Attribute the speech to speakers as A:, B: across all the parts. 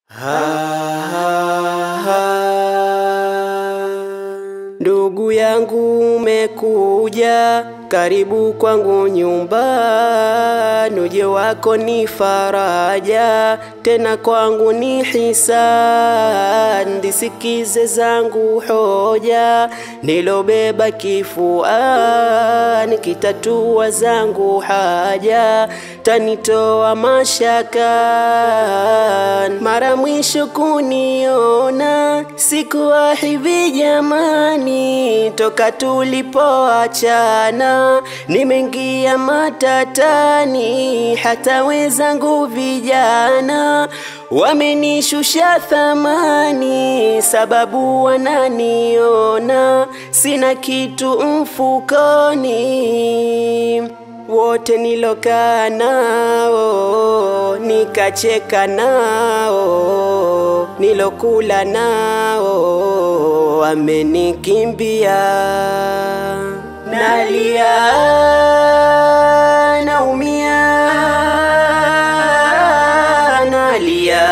A: Ndugu yangu umekuja, karibu kwangu nyumbani, uje wako ni faraja, tena kwangu ni hisani. Ndisikize zangu hoja, nilobeba kifuani, kitatua zangu haja, tanitoa mashakani. Mara mwisho kuniona sikuwa hivi jamani, toka tulipoachana nimeingia matatani, hata wenzangu vijana wamenishusha thamani, sababu wananiona sina kitu mfukoni wote nilokaa nao nikacheka nao nilokula nao wamenikimbia nalia naumia nalia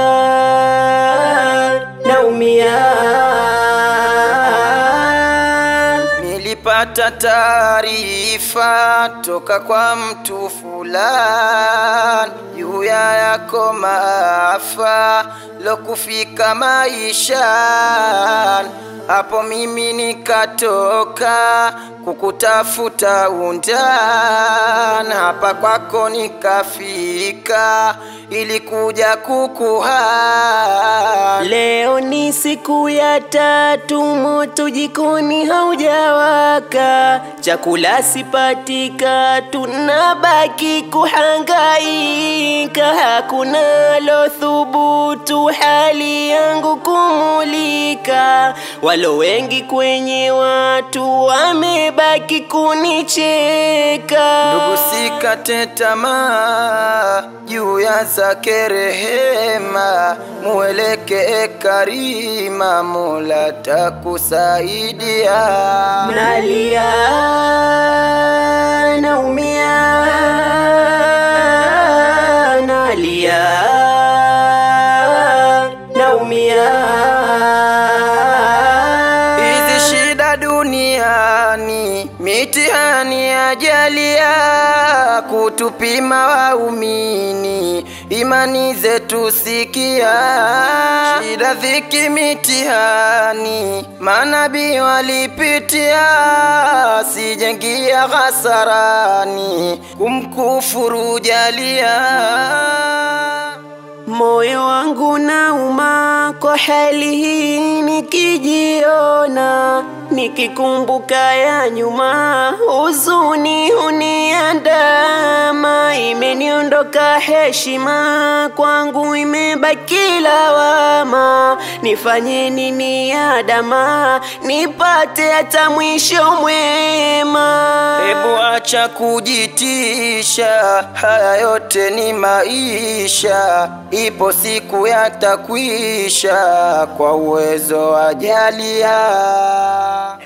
A: naumia
B: Nilipata taarifa toka kwa mtu fulani juu ya yako maafa lokufika maishani. Hapo mimi nikatoka kukutafuta undani, hapa kwako nikafika ili kuja kukuhani.
A: Leo ni siku ya tatu, moto jikoni haujawaka, chakula sipatika, tunabaki kuhangaika, hakuna lo thubutu hali yangu kumulika, walo wengi kwenye watu wamebaki kunicheka.
B: Ndugu, sikate tamaa juu ya zake rehema, muelekee karima, Mola takusaidia.
A: Nalia, naumia, nalia, naumia.
B: Hizi shida duniani, mitihani ajalia, kutupima waumini, imani zetu sikia. Shida, dhiki, mitihani, manabii walipitia, sijengia hasarani, kumkufuru jalia.
A: Moyo wangu nauma kwa hali hii nikijiona, nikikumbuka ya nyuma, huzuni huniandama, imeniondoka heshima, kwangu imebaki lawama. Nifanye nini adama, nipate hata mwisho mwema?
B: Hebu acha kujitisha, haya yote ni maisha, ipo siku yatakwisha, kwa uwezo wa Jalia.